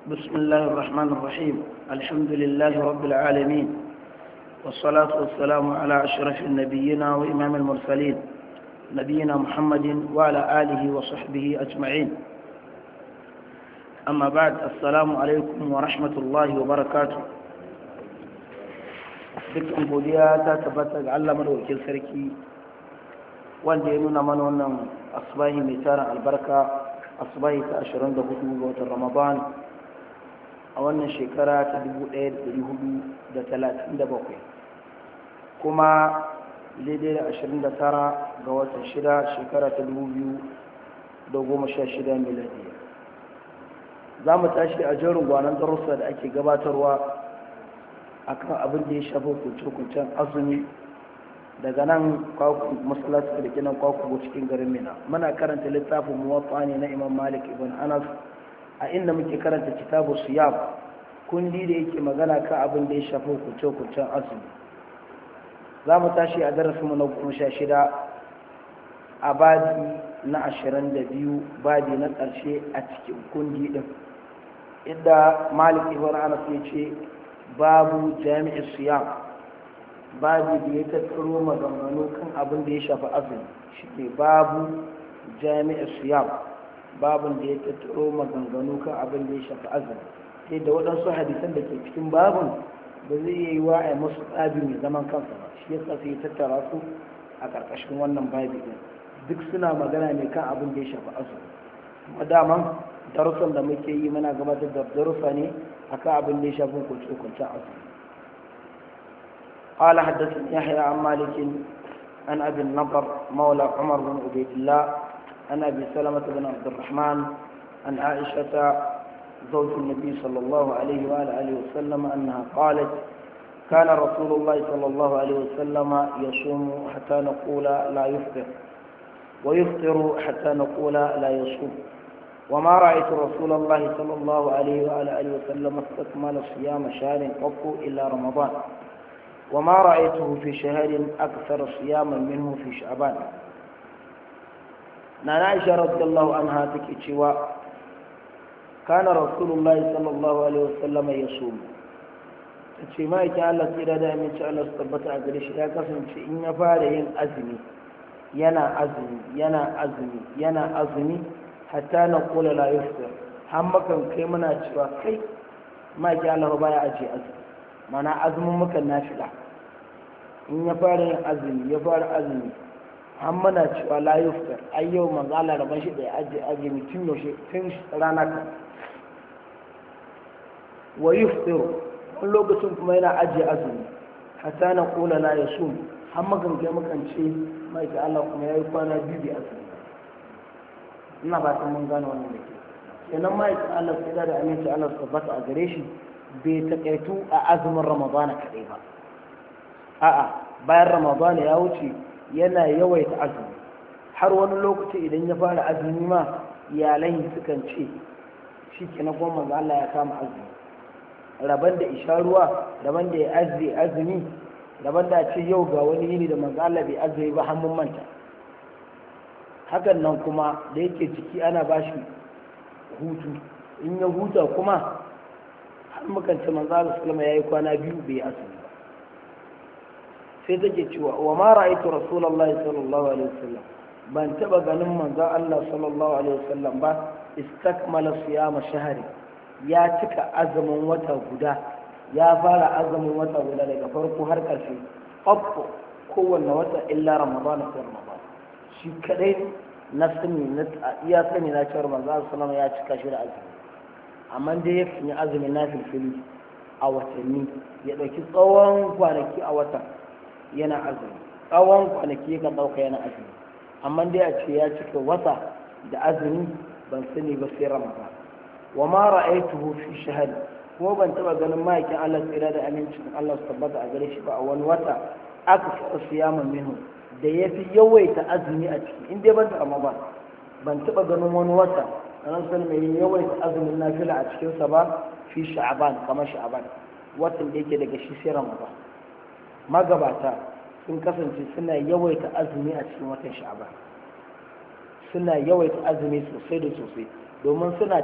بسم الله الرحمن الرحيم الحمد لله رب العالمين والصلاة والسلام على أشرف النبيين وإمام المرسلين نبينا محمد وعلى آله وصحبه أجمعين أما بعد السلام عليكم ورحمة الله وبركاته dukkan godiya ta tabbata ga Allah madaukakin sarki wanda ya nuna mana wannan asbahi mai tarin albarka asbahi ta 24 ga watan Ramadan a wannan shekara ta 1437 kuma daidai da 29 ga watan 6 shekara ta 2016 miladiya za mu tashi a jerin gwanon darussa da ake gabatarwa akan abin da ya shafi kuncin azumi daga nan masalatu da kinan kwakwabo cikin garin mina muna karanta littafin muwatta ne na imam malik ibn anas a inda muke karanta kitabu siyam kundi da yake magana kan abin da ya shafi kuncin azumi za mu tashi a darasinmu na goma sha shida a badi na ashirin da biyu badi na ƙarshe a cikin kundi ɗin inda malik ibn anas ya ce babu jami'in siyam babu da ya tattaro maganganu kan abin da ya shafi azumi shi ne babu jami'in siyam babin da ya tattaro maganganu kan abin da ya shafi azumi sai da waɗansu hadisan da ke cikin babin ba zai yi wa a masu tsabi mai zaman kansa ba shi yasa sai ya tattara su a ƙarƙashin wannan babi din duk suna magana ne kan abin da ya shafi azumi kuma daman darussan da muke yi muna gabatar da darussa ne akan abin da ya shafi hukunce-hukuncen azumi قال حدثني يحيى عن مالك عن ابي النضر مولى عمر بن عبيد الله عن ابي سلمه بن عبد الرحمن عن عائشه زوج النبي صلى الله عليه واله وسلم انها قالت كان رسول الله صلى الله عليه وسلم يصوم حتى نقول لا يفطر ويفطر حتى نقول لا يصوم وما رأيت رسول الله صلى الله عليه وآله وسلم استكمل صيام شهر قط إلا رمضان وما رأيته في شهر أكثر صياما منه في شعبان نانا عائشة رضي الله عنها تكتشوا كان رسول الله صلى الله عليه وسلم يصوم ce ma yake Allah tsira da aminci Allah su tabbata a gare shi ya kasance in ya fara yin azumi yana azumi yana azumi yana azumi hatta na kula la yuftir har makan kai muna cewa kai ma ki Allah baya aje azumi mana azumin mukan nafila in ya fara yin azumi ya fara azumi har muna cewa la yuftir ai yau manzo Allah rabon shi da ya aje azumi tun yaushe tun rana ka wa yuftiru wani lokacin kuma yana ajiye azumi hatta na kula la yasum har makan kai makan ce ma ki Allah kuma yayi kwana biyu bi azumi ina ba ta mun gane wannan da ke kenan ma'aikin Allah sai da aminci Allah su tabbata a gare shi bai takaitu a azumin ramadana kaɗai ba a'a bayan ramadana ya wuce yana yawaita azumi har wani lokaci idan ya fara azumi ma iyalai sukan ce shi ke na goma manzo Allah ya kama azumi raban da isha ruwa raban da ya azumi azumi raban da ce yau ga wani yini da manzo Allah bai azumi ba hannun manta hakan nan kuma da yake ciki ana ba shi hutu in ya huta kuma har makance manzo Allah sallama yayi kwana biyu bai asali ba sai take cewa wa ma ra'aytu rasulullahi sallallahu alaihi wasallam ban taba ganin manzo Allah sallallahu alaihi wasallam ba istakmala siyama shahri ya cika azumin wata guda ya fara azumin wata guda daga farko har ƙarshe ƙwaƙƙo kowanne wata illa ramadan sai ramadan shi kadai na sani na iya sani na cewar manzo sallallahu ya cika shi da azumi amma dai ya yi azumi na filfili a watanni ya dauki tsawon kwanaki a watan yana azumi tsawon kwanaki ka dauka yana azumi amma dai a ce ya cika wata da azumi ban sani ba sai ramadan wa ma ra'aytuhu fi shahri kuma ban taba ganin ma'aikin Allah tsira da amincin Allah su tabbata a gare shi ba a wani wata aka fara siyaman minhu da ya fi yawaita azumi a ciki in dai ban taɓa ba ban taɓa ganin wani wata ranar sun mai yawaita azumin nafila a cikinsa ba fi sha'aban kamar sha'aban watan da yake daga shi sai ramadan magabata sun kasance suna yawaita azumi a cikin watan sha'aban suna yawaita azumi sosai da sosai domin suna